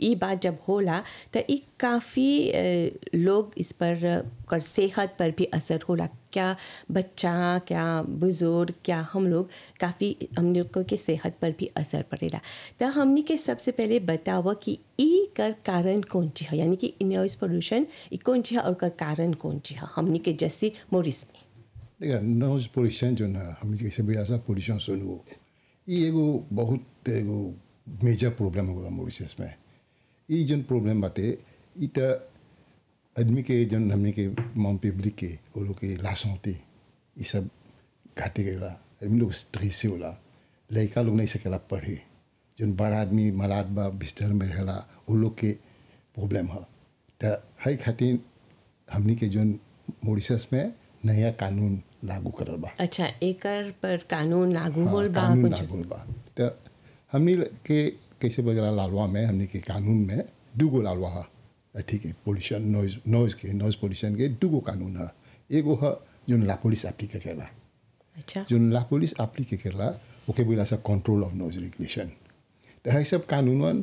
ई बात जब होला तो ई काफ़ी लोग इस पर कर सेहत पर भी असर होला क्या बच्चा क्या बुज़ुर्ग क्या हम लोग काफ़ी हम लोगों के सेहत पर भी असर पड़ेला तो हमनी के सबसे पहले बतावा कि ई कर कारण कौन ची है यानी कि नॉइस पोल्यूशन ई कौन ची है और कर कारण कौन ची है हमनी के जैसी मोरिस में देखा नॉइज पोल्यूशन जो ना हम जैसे भी ऐसा पोल्यूशन सुनो ये एगो बहुत एगो मेजर प्रॉब्लम होगा मॉरिशस में ये जन प्रॉब्लम बाटे ई त आदमी के जन हमने के मॉम पब्लिक के वो लोग के लाश होते ये सब घाटे गएला आदमी लोग स्ट्रेस से होला लड़का लोग नहीं सकेला पढ़े जन बड़ा आदमी मलाद बा बिस्तर में रहेला वो लोग के प्रॉब्लम है तो हई खातिर हमनी के जन मॉरिशस में नया कानून लागू करल बा अच्छा एकर पर कानून लागू होल बा कानून कुछ लागू बा तो हमनी के कैसे बजरा लालवा में हमनी के कानून में दूगो लालवा है ठीक है पोल्यूशन नॉइज नॉइज के नॉइज पोल्यूशन के दूगो कानून है एगो है जो ला पुलिस एप्ली करेला अच्छा जो ला पुलिस एप्ली करेला ओके बोला सा कंट्रोल ऑफ नॉइज रेगुलेशन तो है सब कानून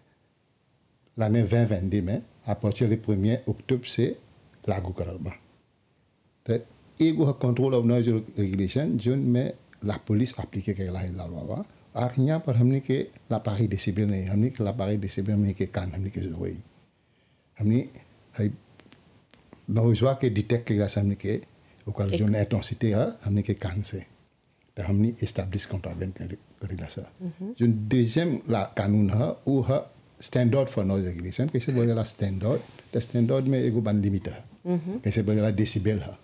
l'année 2022 में à partir du 1er octobre से लागू करल बा तो एगो है control of noise regulation zone में ला पुलिस एप्लीके करेला है लालवा बा और यहाँ पर हमने के लापारी डिसिबल नहीं हमने के लापारी डिसिबल में के कान हमने के जोई हमने है नॉइजवा के डिटेक्ट करेला से हमने के ओकर जोन एटोसिटी है हमने के कान से तो हमने एस्टैब्लिश कॉन्ट्रावेंट करेला सा जो डिजिम ला कानून है वो है स्टैंडर्ड फॉर नॉइज रेगुलेशन कैसे बोलेला स्टैंडर्ड तो स्टैंडर्ड में एगो बन लिमिट है कैसे बोलेला डेसिबल है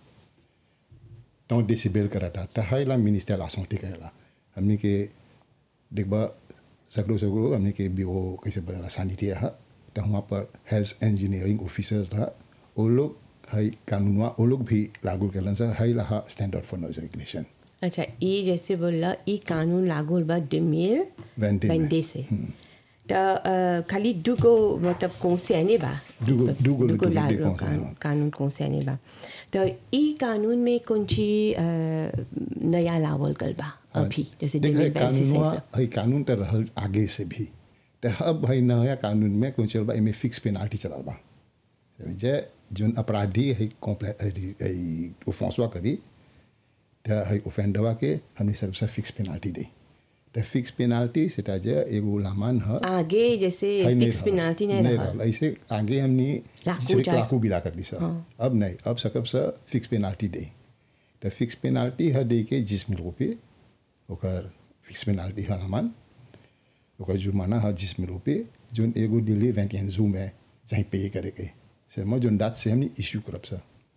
तो डेसिबल कराता तो है ला मिनिस्टर ला सौंटी करेला हमने के देखबा सगरो सगरो हमने के ब्यूरो कैसे बोलेला सैनिटरी है तो वहाँ पर हेल्थ इंजीनियरिंग ऑफिसर्स था वो लोग है कानूनवा वो लोग भी लागू करलन से है ला स्टैंडर्ड फॉर नॉइज रेगुलेशन अच्छा ई जैसे बोला ई कानून लागू होल बा डिमिल वेंटे में। वेंटे से तो अ, खाली दुगो मतलब कौन बा दुगो- दुगो दुगो लिटो- ला- लिटो कौन से कान- हैं। कानून कौन बा तो ई कानून में कौन ची अ, नया लावल गल बा अभी जैसे देख डिमिल है वेंटे से कानूनवा सब। है कानून तो रहल आगे से भी तो अब है नया कानून में कौन चल बा इमे फिक्स पेनाल्टी चलल बा समझे जोन अपराधी है कॉम्प्लेट ओफेंसवा करी तो है ओफेंडवा के हमने सबसे फिक्स पेनाल्टी दी तो फिक्स पेनाल्टी सेटा जे एगो लामान है आगे जैसे है नहीं फिक्स रहल। पेनाल्टी नहीं रहा रहल। ऐसे आगे हमने लाखों सिर्फ जाए। लाखों बिला कर दी सर अब नहीं अब सकब सर फिक्स पेनाल्टी दे तो फिक्स पेनाल्टी है दे के जिस मिल रुपये ओकर फिक्स पेनाल्टी है हमान ओकर जुर्माना है जिस मिल रुपये जोन एगो दिल्ली वेंटियन जू में जहीं पे करे के से मैं जोन दात से हमने इश्यू करब सर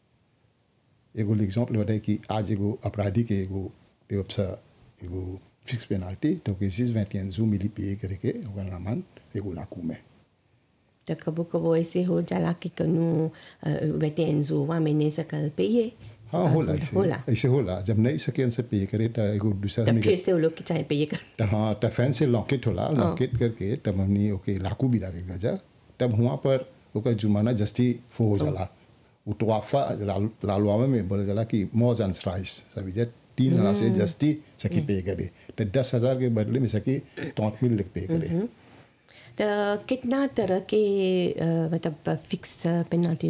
एगो एग्जाम्पल बताए कि आज एगो अपराधी के एगो देवब सा एगो फिक्स पेनाल्टी तो के जिस वेंटियन जू मिली पे करे के ओकर नामान एगो लाकू में तो कबो कबो ऐसे हो जाला कि कनु वेटे एंजोवा में नहीं सकल पे ये हाँ होला ऐसे होला ऐसे होला जब नहीं सके से पे करे तो एगो दूसरा तब हमने फिर से वो लोग के चाहे पे ये कर तो हाँ तो फैन से लॉकेट होला लॉकेट करके तब हमने ओके लाकू भी लगे जा तब वहाँ पर ओकर जुर्माना जस्ती फो हो जाला वो टोआफा लाल लालवावे में बोले जाला कि मोज एंड राइस सभी जे तीन हजार से जस्ती सकी पे करे तो दस हजार के बदले में सकी टॉट मिल लिख पे करे तो कितना तरह के अ, मतलब फिक्स पेनल्टी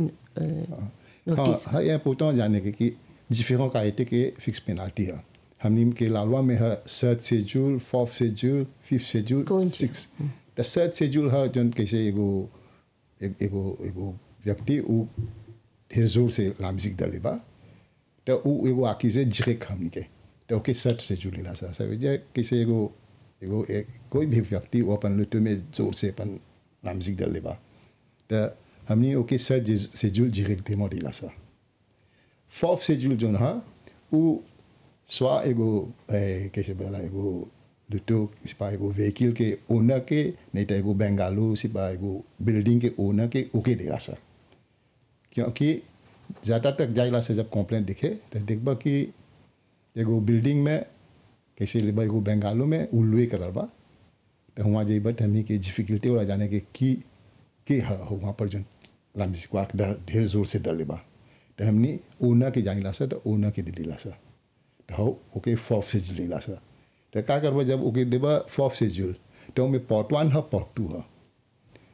नोटिस हाँ हाँ ये पूछता हूँ जाने के कि डिफरेंट कायदे के फिक्स पेनाल्टी है हमने के लालवा में है third schedule fourth schedule fifth schedule कौन सी? सिक्स द सर्ट शेड्यूल है जो कैसे एगो एक- एगो एगो व्यक्ति वो ढेर जोर से लामजिक डले बा तो वो एगो आखी से जिरेक हमने के तो ओके सर्ट शेड्यूल ला सा सब जे कैसे एगो एगो एक, कोई भी व्यक्ति वो अपन लुटो में जोर से अपन लामजिक डले बा तो हमने ओके सर्ट शेड्यूल जिरेक डेमो दिला सा फोर्थ शेड्यूल जो है वो स्वा एगो ए, कैसे बोला एगो दुटो सिपा एगो व्हीकल के ओनर के नहीं तो एगो बेंगालू सिपा एगो बिल्डिंग के ओनर के ओके देला सा क्योंकि ज़्यादा तक जाइला से जब कंप्लेंट दिखे तो देखबा कि एगो बिल्डिंग में कैसे लेबा एगो बेंगालू में उल्लुए करल बा तो वहाँ जेबा तो हमनी के डिफिकल्टी वाला जाने के की के है वहाँ पर जो लामिस को ढेर जोर से डर लेबा तो हमनी ओना के जानिला सा तो ओना के दिला सा तो हो ओके फॉफ से जुलीला सा तो का करबा जब ओके देबा फॉफ से जुल तो में पॉट वन है पॉट टू है